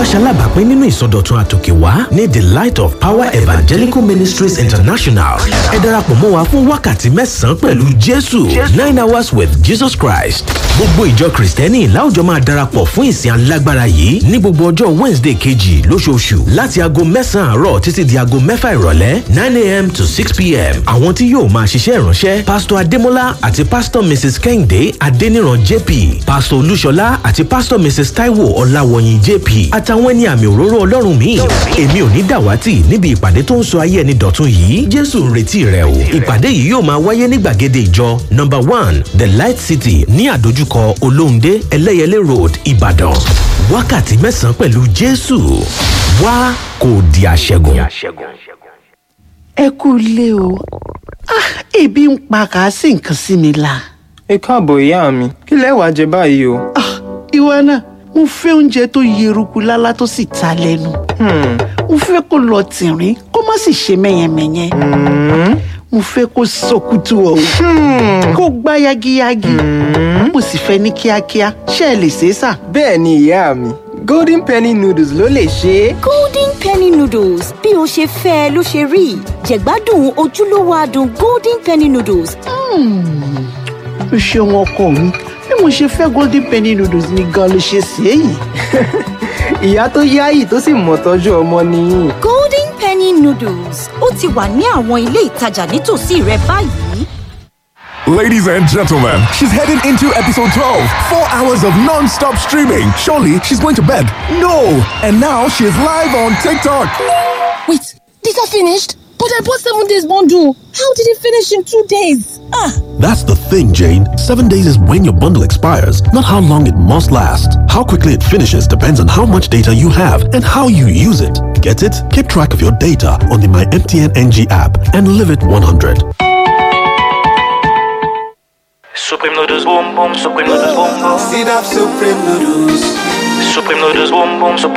ṣalábàápín nínú ìsọdọ̀tun àtòkèwá ní the light of power evangelical ministries international ẹ darapọ̀ mọ́ wa fún wákàtí mẹ́sàn-án pẹ̀lú jésù nine hours with jesus christ gbogbo ìjọ kristẹni láwùjọ máa darapọ̀ fún ìsìn alágbára yìí ní gbogbo ọjọ́ wednesday kejì lóṣooṣù láti aago mẹ́sàn-án àárọ̀ títí di aago mẹ́fà ìrọ̀lẹ́ nine a.m. to six p.m. àwọn tí yóò máa ṣiṣẹ́ ìránṣẹ́ pásítọ̀ adémọ́lá àti pásítọ̀ mrs kẹ́hìndé adéníran jp pásítọ̀ olúṣọlá àti pásítọ̀ mrs taiwo ọláwọyìn jp àtàwọn ẹni àmì òróró ọlọ́run míì èmi ò ní dàwátì níbi ìpàdé tó ń sọ ayé ẹni dọ̀tun yìí jésù ń retí rẹ o ìpàdé yìí yóò máa wáyé ní gbàgede ìjọ number one the light city ní àdójúkọ olóhùndé ẹlẹ́yẹlé road ìbàdàn wákàtí mẹ́sàn-án pẹ̀lú jésù wá kò di àṣẹgun. ẹ kú ilé o Ah, ebi ń pa kàásì nǹkan sí mi la. ẹ káàbọ̀ ìyá mi kí lẹ wàá jẹ báyìí o. Ah, ìwọ náà mo fẹ́ oúnjẹ tó yeruku lálá tó sì ta lẹ́nu. mo fẹ́ kó lọ tìrín kó má sì ṣe mẹ́yẹmẹ́yẹ. mo fẹ́ kó sọkútù ọ̀hún kó gbá yagiyagi. mo sì fẹ́ ní kíákíá ṣé ẹ lè ṣe é sà. bẹ́ẹ̀ ni ìyá mi golden penny noodles ló lè ṣe é. golden penny noodles bí o ṣe fẹ́ ẹ ló ṣe rí jẹ̀gbádùn ojúlówó adùn golden penny noodles o ṣeun ọkọ mi bí mo ṣe fẹ́ golden penny noodles ni gan ló ṣe sí èyí. ìyá tó yáyì tó sì mọ̀ tọ́jú ọmọ nìyí. golden penny noodles ó ti wà ní àwọn ilé ìtajà nítòsí rẹ báyìí. Ladies and gentlemen, she's heading into episode 12. Four hours of non stop streaming. Surely she's going to bed. No! And now she's live on TikTok. Wait, these are finished? But I bought seven days bundle. How did it finish in two days? Ah! That's the thing, Jane. Seven days is when your bundle expires, not how long it must last. How quickly it finishes depends on how much data you have and how you use it. Get it? Keep track of your data on the My MTN NG app and live it 100. Supreme noodles boom boom, supreme noodles boom boom. Sit up, supreme noodles. Supreme noodles boom boom, supreme